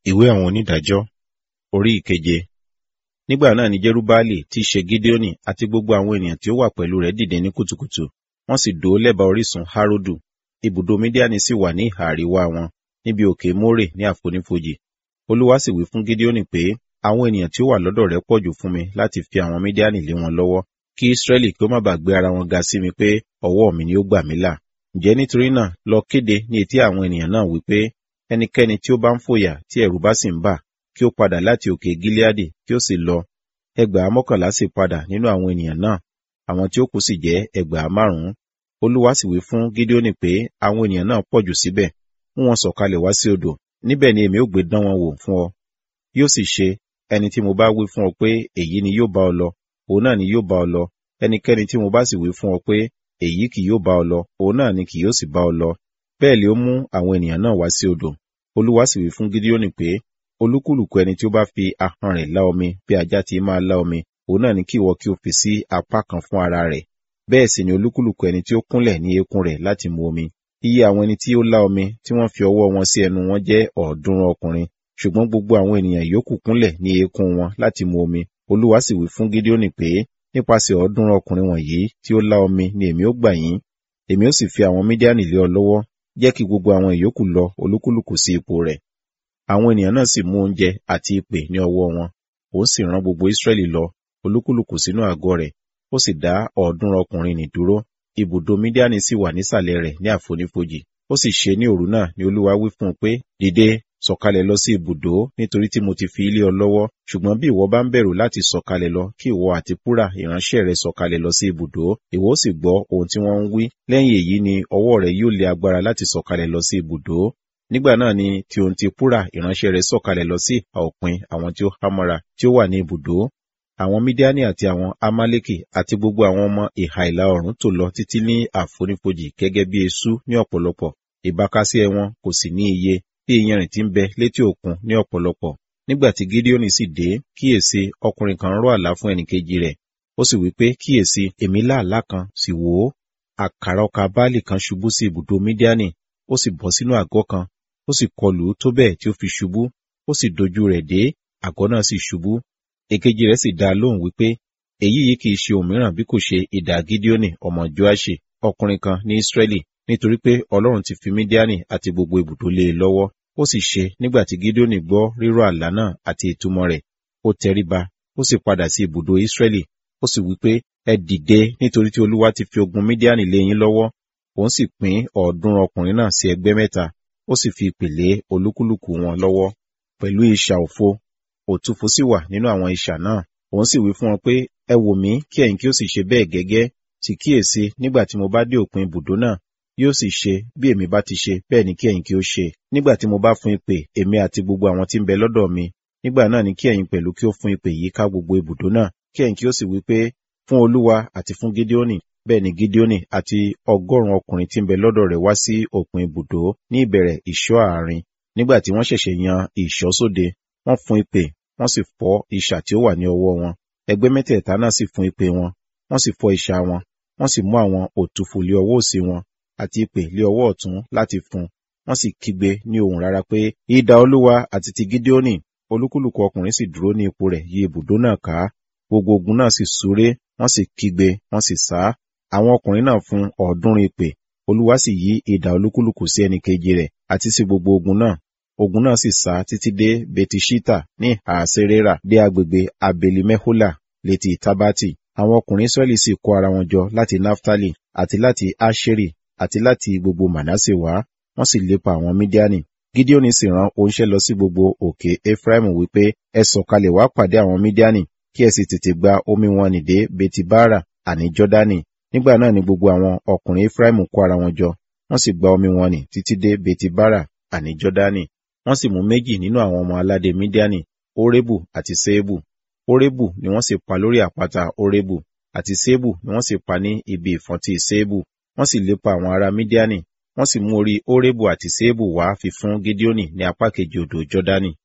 Ìwé àwọn onídàájọ́ orí ìkeje. Nígbà náà ni Jerubbaali tí í ṣe Gideoni àti gbogbo àwọn ènìyàn tí ó wà pẹ̀lú rẹ̀ dìde ní kùtùkùtù. Wọ́n sì dó lẹ́bàá orísun Harodu. Ibùdó Midiani sì wà ní ìhà àríwá wọn, níbi òkè More ní àfonífojì. Olúwa sì wí fún Gideoni pé, àwọn ènìyàn tí ó wà lọ́dọ̀ rẹ̀ pọ̀jù fún mi láti fi àwọn Midiani lé wọn lọ́wọ́, kí Israẹli kí ó má bàa gbé ara wọn ga sí mi pé ọwọ́ mi ni ó gbà mí là. Ǹjẹ́ nítorí náà lọ kéde ní etí àwọn ènìyàn náà wípé, ẹnikẹ́ni tí ó bá ń fòyà tí ẹ̀rù bá sì ń bà, kí ó padà láti òkè Gileadi kí ó sì lọ. Ẹgbàá mọ́kànlá sì padà nínú àwọn ènìyàn náà, àwọn tí ó kù sì jẹ́ ẹgbàá márùn-ún. Olúwa sì wí fún Gideoni pé àwọn ènìyàn náà pọ̀jù síbẹ̀, mú wọn sọ̀kalẹ̀ wá sí odò, níbẹ̀ ni èmi ó gbé dán wọn wò fún ọ. Yóò sì ṣe, ẹni tí mo bá wí fún ọ pé èyí ni yóò bá ọ lọ, òun náà ni yóò bá ọ lọ. Ẹnikẹ́ni tí mo bá sì wí fún ọ pé èyí kì yóò bá ọ lọ, òun náà ni kì yóò sì bá ọ lọ. Bẹ́ẹ̀ lé ó mú àwọn ènìyàn náà wá sí odò. Olúwa sì wí fún Gideoni pé, olúkúlùkù ẹni tí ó bá fi ahọ́n rẹ̀ lá omi bí ajá ti máa lá omi, òun náà ni kí ìwọ kí o fi sí apá kan fún ara rẹ̀. Bẹ́ẹ̀ sì ni olúkúlùkù ẹni tí ó kúnlẹ̀ ní eékún rẹ̀ láti mu omi. Iye àwọn ẹni tí ó lá omi tí wọ́n fi ọwọ́ wọn sí ẹnu wọn jẹ́ ọ̀ọ́dúnrún ọkùnrin, ṣùgbọ́n gbogbo àwọn ènìyàn yòókù kúnlẹ̀ ní eékún wọn láti mu omi. Olúwa sì wí fún Gideoni pé, nípasẹ̀ ọ̀ọ́dúnrún ọkùnrin wọ̀nyí tí ó lá omi ni èmi ó gbà yín. Èmi ó sì fi àwọn Midiani lé ọ lọ́wọ́, jẹ́ kí gbogbo àwọn ìyókù lọ olúkúlùkù sí ipò rẹ̀. Àwọn ènìyàn náà sì mú oúnjẹ àti ìpè ní ọwọ́ wọn. Ó sì rán gbogbo Israẹli lọ, olúkúlùkù sínú àgọ́ rẹ̀. Ó sì dá ọ̀ọ́dúnrún ọkùnrin nì dúró. Ibùdó Midiani sì wà nísàlẹ̀ rẹ̀ ní àfonífojì. Ó sì ṣe ní òru náà ni Olúwa wí fún un pé, dìde, sọ̀kalẹ̀ lọ sí ibùdó, nítorí tí mo ti fi ilé ọ lọ́wọ́. Ṣùgbọ́n bí ìwọ bá ń bẹ̀rù láti sọ̀kalẹ̀ lọ, kí ìwọ àti Púrà ìránṣẹ́ rẹ sọ̀kalẹ̀ lọ sí ibùdó, ìwọ ó sì gbọ́ ohun tí wọ́n ń wí. Lẹ́yìn èyí ni ọwọ́ rẹ yóò lé agbára láti sọ̀kalẹ̀ lọ sí ibùdó. Nígbà náà ni tí ohun ti Púrà ìránṣẹ́ rẹ̀ sọ̀kalẹ̀ lọ sí ìhà òpin àwọn tí ó hámọ́ra tí ó wà ní ibùdó. Àwọn Midiani àti àwọn Amaleki àti gbogbo àwọn ọmọ ìhà ìlà oòrùn tò lọ títí ní àfonífojì gẹ́gẹ́ bí eṣú ní ọ̀pọ̀lọpọ̀. Ìbákasíẹ̀ wọn kò sì ní iye bí iyanrìn tí ń bẹ létí òkun ní ọ̀pọ̀lọpọ̀. Nígbà tí Gideoni sì dé, kíyèsí ọkùnrin kan rọ̀ àlá fún ẹnìkejì rẹ̀. Ó sì wí pé kíyèsí èmi lá àlá kan sì wò ó. Àkàrà ọkà báàlì kan ṣubú sí ibùdó Midiani, ó sì bọ́ sínú àgọ́ kan, ó sì kọlù ú tó bẹ́ẹ̀ tí ó fi ṣubú, ó sì dojú rẹ̀ dé, àgọ́ náà sì ṣubú. Èkejì rẹ̀ sì dá a lóhùn wípé, èyí yìí kì í ṣe òmíràn bí kò ṣe idà Gideoni ọmọ Joaṣi, ọkùnrin kan ní Israẹli, nítorí pé Ọlọ́run ti fi Midiani àti gbogbo ibùdó lé e lọ́wọ́. Ó sì ṣe nígbà tí Gideoni gbọ́ rírọ̀ àlá náà àti ìtumọ̀ rẹ̀, ó tẹríba, ó sì padà sí ibùdó Israẹli, ó sì wípé, ẹ dìde nítorí tí Olúwa ti fi ogun Midiani lé yín lọ́wọ́. Òun sì pín ọ̀ọ́dúnrún ọkùnrin náà sí ẹgbẹ́ mẹ́ta, ó sì fi ìpèlé olúkúlùkù wọn lọ́wọ́ pẹ̀lú isà òfo òtúfo sì wà nínú àwọn isà náà òun sì wí fún wọn pé ẹ wò mí kí ẹ̀yin kí ó sì ṣe bẹ́ẹ̀ gẹ́gẹ́ sì kíyèsí nígbà tí mo bá dé òpin ibùdó náà yóò sì ṣe bí èmi bá ti ṣe bẹ́ẹ̀ ni kí ẹ̀yin kí ó ṣe nígbà tí mo bá fún ìpè èmi àti gbogbo àwọn tí ń bẹ lọ́dọ̀ mi nígbà náà ni kí ẹ̀yin pẹ̀lú kí ó fún ìpè yìí ká gbogbo ibùdó náà kí ẹ̀yin kí ó sì wí pé fún Olúwa àti fún Gideoni bẹ́ẹ̀ ni Gideoni àti ọgọ́rùn-ún ọkùnrin tí ń bẹ lọ́dọ̀ rẹ̀ wá sí òpin ibùdó ní ìbẹ̀rẹ̀ ìṣọ́ àárín nígbà tí wọ́n ṣẹ̀ṣẹ̀ yan ìṣọ́ sóde wọ́n fún ìpè wọ́n sì fọ́ isà tí ó wà ní ọwọ́ wọn ẹgbẹ́ mẹ́tẹ̀ẹ̀ta náà sì fún ìpè wọn wọ́n sì fọ́ isà wọn wọ́n sì mú àwọn òtúfò lé ọwọ́ òsì wọn àti ìpè lé ọwọ́ ọ̀tún láti fún wọ́n sì kígbe ní ohùn rárá pé idà Olúwa àti ti Gideoni olúkúlùkù ọkùnrin sì dúró ní ipò rẹ̀ yí ibùdó náà ká gbogbo ogun náà sì súré wọ́n sì kígbe wọ́n sì sá àwọn ọkùnrin náà fún ọ̀ọ́dúnrún ìpè olúwa sì yí idà olúkúlùkù sí ẹnì kejì rẹ̀ àti sí gbogbo ogun náà ogun náà sì sá títí dé betishita ní àṣerera dé agbègbè abelimehola létí tabati àwọn ọkùnrin israẹli sì kó ara wọn jọ láti naftali àti láti asheri àti láti gbogbo manase wá wọ́n sì lépa àwọn midiani gideoni sì rán oníṣẹ́ lọ sí gbogbo òkè ephraim wípé ẹ sọ̀kalẹ̀ wá pàdé àwọn midiani kí ẹ sì tètè gba omi wọn nì dé betibara àní jọdani nígbà náà ni gbogbo àwọn ọkùnrin Efraimu kó ara wọn jọ wọ́n sì gba omi wọn nì títí dé betibara àní jọdani wọ́n sì mú méjì nínú àwọn ọmọ aládé Midiani Orebu àti Seebu Orebu ni wọ́n sì pa lórí àpáta Orebu àti Seebu ni wọ́n sì pa ní ibi ìfọ́ntí Seebu wọ́n sì lépa àwọn ará Midiani wọ́n sì mú orí Orebu àti Seebu wá fi fún Gideoni ní apá kejì odò Jọdani